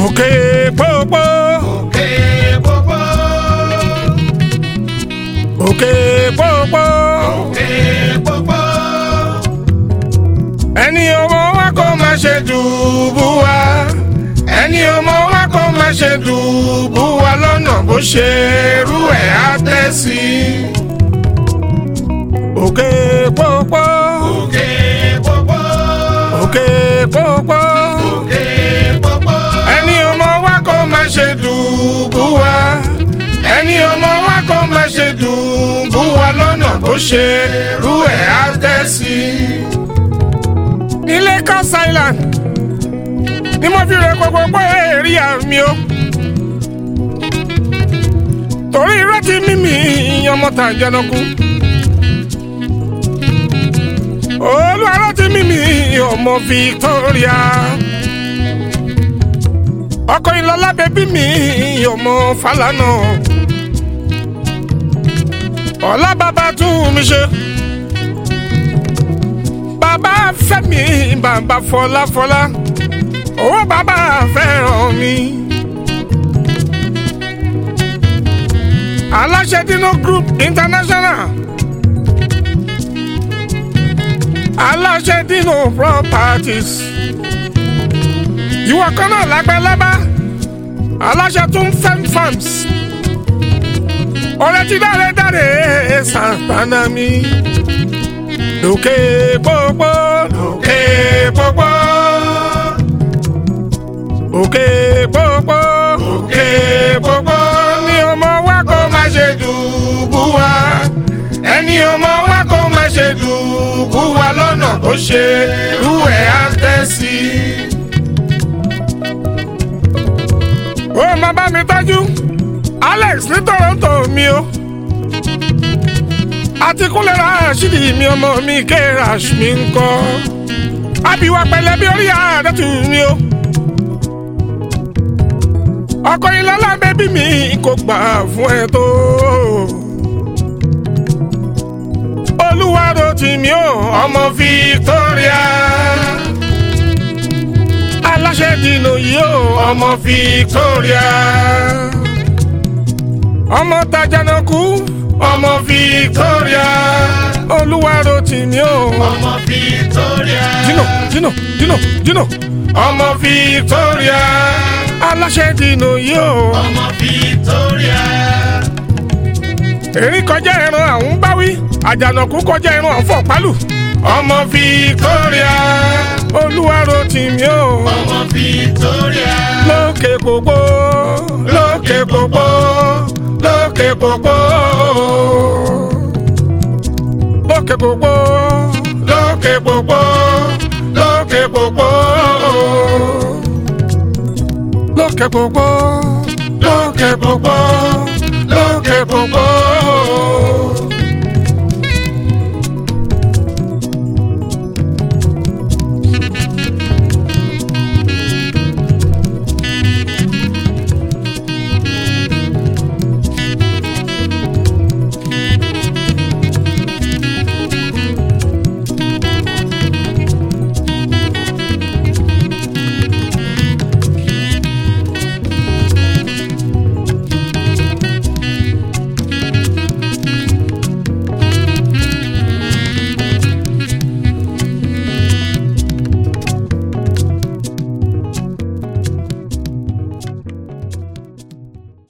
òkè pópó òkè pópó òkè pópó òkè pópó ẹni ọmọ wa kò má ṣe dùbú wa ẹni ọmọ wa kò má ṣe dùbú wa lọ́nà bó ṣe rú ẹ̀ á tẹ́ sí òkè pópó òkè pópó òkè pópó òkè pópó ẹni ọmọ wa kò má ṣe dùbú wa ẹni ọmọ wa kò má ṣe dùbú wa lọ́nà bó ṣe rú ẹ̀ á tẹ́ sí. ní Lagos Island ni mo fi rẹ gbogbo pé èrì àmì o torí irọ́ ti mímì ọmọ tàjẹnàkú olúwa ló ti mímì ọmọ Victoria ọkọ ìlọlá bẹbí mi ọmọ Fálànà ọlá bàbá tún mi ṣe bàbá Fẹ́mi bàbá Fọláfọlá owó bàbá fẹ́ràn mi. aláṣẹ dino group international aláṣẹ dino properties ìwọ kan náà lágbàlábá aláṣẹ tún fẹ́m farms ọ̀rẹ́ ti dáre dáre santana mi lókè pópó lókè pópó òkè pópó òkè pópó ní ọmọ wa kó má ṣe dùbú wa ẹni ọmọ wa kó má ṣe dùbú wa lọ́nà tó ṣe rú ẹ̀ á tẹ́ sí i ó máa bá mi tọ́jú Alex ní Toronto mi o àti kúnlẹ̀ Rashidi mi ọmọ mi kérash mi ń kọ́ abiwa pẹ̀lẹ́ bí orí àdẹ́tù mi o ọkọ ìlọ́lá bẹ́bí mi kò gbà fún ẹ tó olúwarò tì mí o ọmọ Victoria aláṣẹ dìnnà yìí o ọmọ Victoria ọmọ tajanaku ọmọ Victoria olúwarò tì mí o ọmọ Victoria dino dino dino dino ọmọ Victoria aláṣẹ dìnnà yìí o ọmọ Victoria èrí kọjá ẹran àwọn báwí àjànàkú kọjá ẹran àwọn fọpálù ọmọ Victoria olúwarò tì mí o ọmọ Victoria lókè gbogbo lókè gbogbo lókè gbogbo lókè gbogbo lókè gbogbo lókè gbogbo lókè gbogbo lókè gbogbo.